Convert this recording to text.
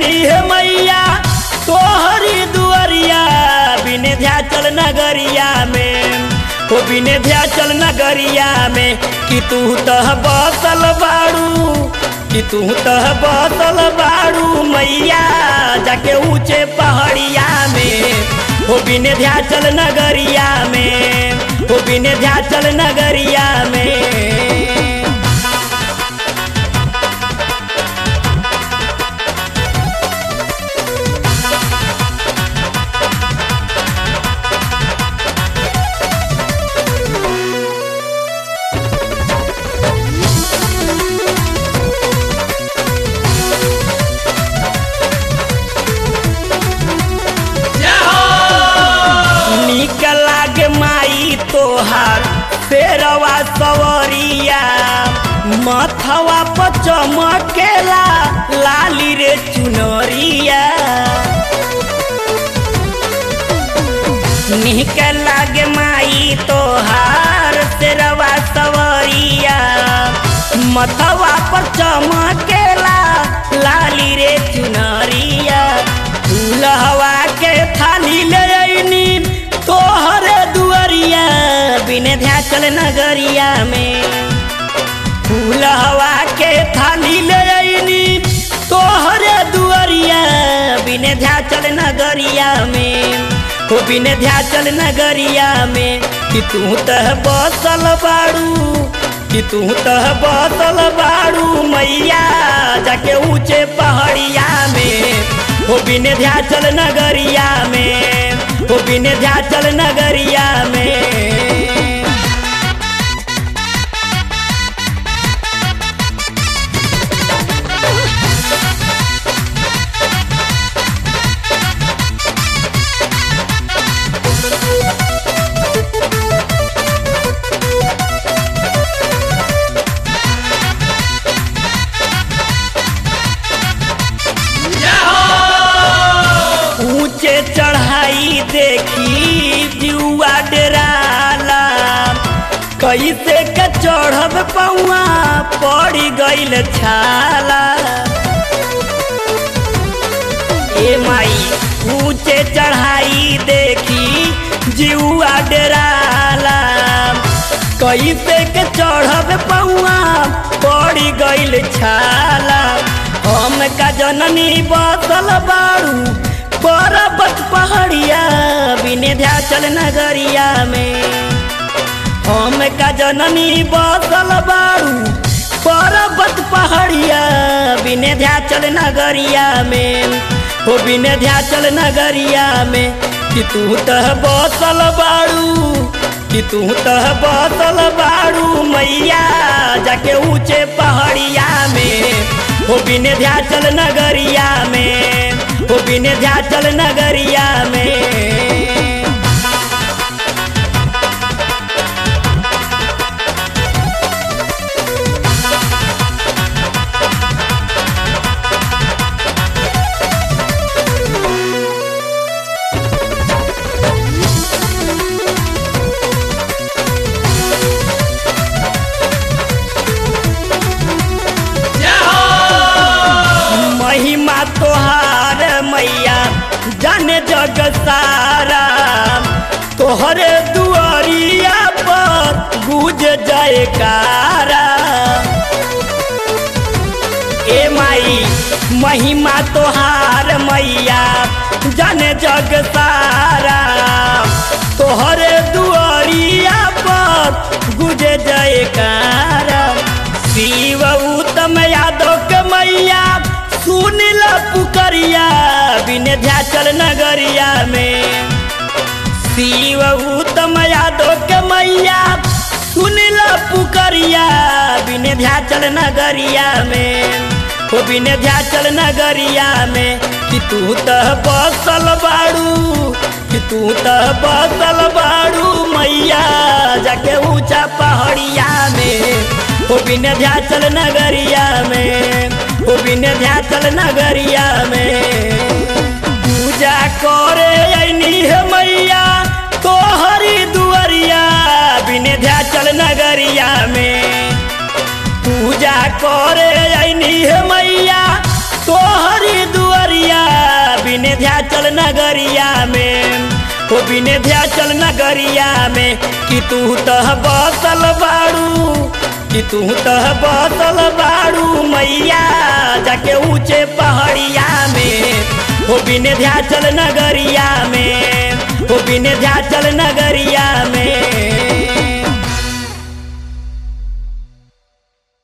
ऐनी हे मैया तोहरी दुआरिया विंध्याचल नगरिया में हो विंध्याचल नगरिया में कि तू तह बसल बाड़ू कि तू तह बसल बाड़ू मैया जाके ऊंचे पहाड़िया में हो विंध्याचल नगरिया में हो विंध्याचल नगरिया में निक लागे माई तोहार फेरवा सवरिया मथवा पर चमकेला लाली रे चुनरिया निक लागे माई तोहार फेरवा सवरिया मथवा पर चमकेला लाली रे चुनरिया फूलहवा के थाली ले अइनी तोहरे दुआरिया विंध्याचल नगरिया में फूलहवा के थाली ले अइनी तोहरे दुआरिया विंध्याचल नगरिया में हो विंध्याचल नगरिया में कि तू तह बसल बाड़ू कि तू तह बसल बाड़ू मैया जाके ऊंचे पहाड़िया में हो विंध्याचल नगरिया में हो विंध्याचल नगरिया में ऊंचे चढ़ाई देखी जुआ डराला कैसे के चढ़ब पौआ पड़ गइल छाला ए माई ऊंचे चढ़ाई देखी जुआ डराला कैसे के चढ़ब पौआ पड़ गइल छाला हम का जननी बसल बाड़ू पर्वत पहाड़िया विंध्याचल नगरिया में हम का जननी बसल बाड़ू पर्वत पहाड़िया विंध्याचल नगरिया में हो विंध्याचल नगरिया में कि तू तह बसल बाड़ू कि तू तह बसल बाड़ू मैया जाके ऊंचे पहाड़िया में हो विंध्याचल नगरिया में हो विंध्याचल नगरिया में महिमा तोहार मैया जाने जग सारा तोहरे दुआरिया पर गुज जाए कारा ए माई महिमा तोहार मैया जाने जग सारा तोहरे दुआरिया पर गुजे जाए कारा शिव उत्तम यादव के मैया सुनिल पुकरिया विंध्याचल नगरिया में शिव उत्तम यादव के मैया सुनिल पुकरिया विंध्याचल नगरिया में हो विंध्याचल नगरिया में कि तू तह बसल बाड़ू कि तू तह बसल बाड़ू मैया जाके ऊंचा पहाड़िया में हो विंध्याचल नगरिया में हो विंध्याचल नगरिया में पूजा करे अइनी हे मैया तोहरी दुआरिया विंध्याचल नगरिया में पूजा करे अइनी हे मैया तोहरी दुआरिया चल नगरिया में हो विंध्याचल नगरिया में कि तू तह बसल बाड़ू कि तू तह बसल बाड़ू मैया जाके ऊंचे पहाड़िया में हो विंध्याचल नगरिया में हो विंध्याचल नगरिया